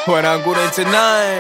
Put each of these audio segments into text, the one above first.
wanangu 99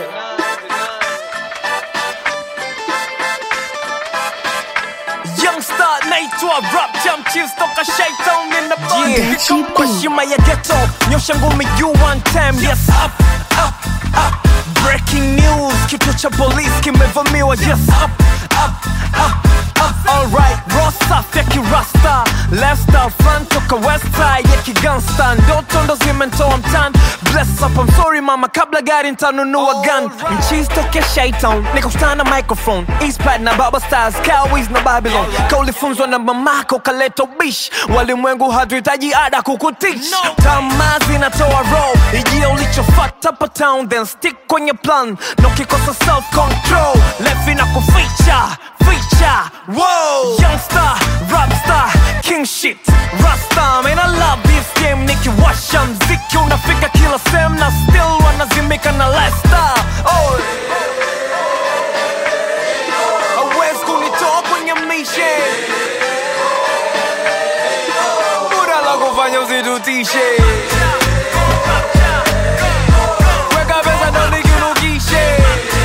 Youngster naitwa rap jam chiefs toka Shaitan in the band GP. kwa shima ya ghetto nyosha ngumi you one time yes up up up breaking news kituo cha polisi kimevamiwa yes up up up up alright rosa ya kirasta lesta front toka west side ya kigangsta ndoto ndo zimentoa mtan bless up I'm sorry mama kabla gari ntanunua gun mchizi toke shaitan nikakutana na microphone eastpad na baba stars cowboys na babylon kaulifunzwa na mamako kaleta ubish walimwengu hatuhitaji ada kukutish tamaa zinatoa roll ijia ulichofata pa town then stick kwenye plan na ukikosa self control lefi na kuficha ficha Whoa. youngster rapstar king shit rasta man I love this game nikiwasha mziki unafika kila sehemu na still wanazimika na lifestyle oh. hawezi kunitoa kwenye mishe muda la kufanya usitutishe weka pesa ndo nikirukishe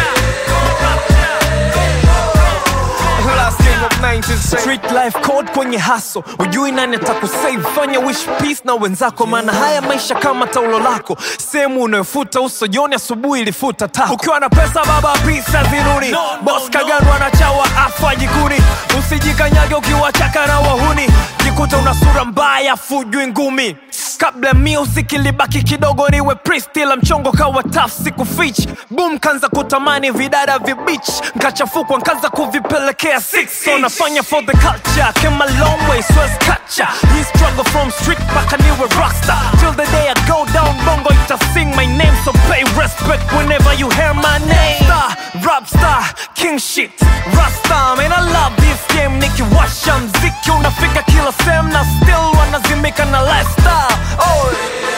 Last king of 90s. Street life code kwenye haso ujui nani atakusave fanya wish peace na wenzako maana haya maisha kama taulo lako sehemu unayofuta uso jioni asubuhi ilifuta tako ukiwa na pesa baba pisa ziruni no, bos kaganwa na chawa afa jikuni usijikanyage ukiwa chaka na wahuni jikuta una sura mbaya fujui ngumi kabla music ilibaki kidogo niwe priest ila mchongo kawa taf siku fich boom kanza kutamani vidada vibich nkachafukwa nkaanza kuvipelekea six so nafanya for the culture came a long way swes kacha we struggle from street mpaka niwe rockstar till the day I go down bongo ita sing my name so pay respect whenever you hear my name star rap star king shit rasta man I love this game nikiwasha mziki unafika kila sehemu na still wanazimika na lifestyle oh.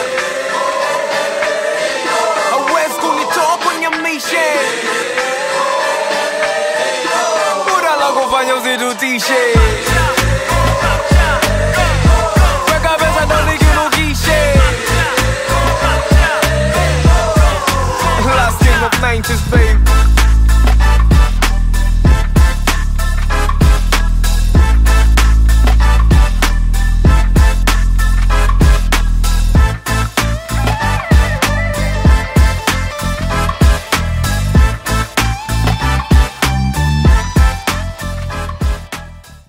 hawezi kunitoa kwenye mishe muda la kufanya usitutishe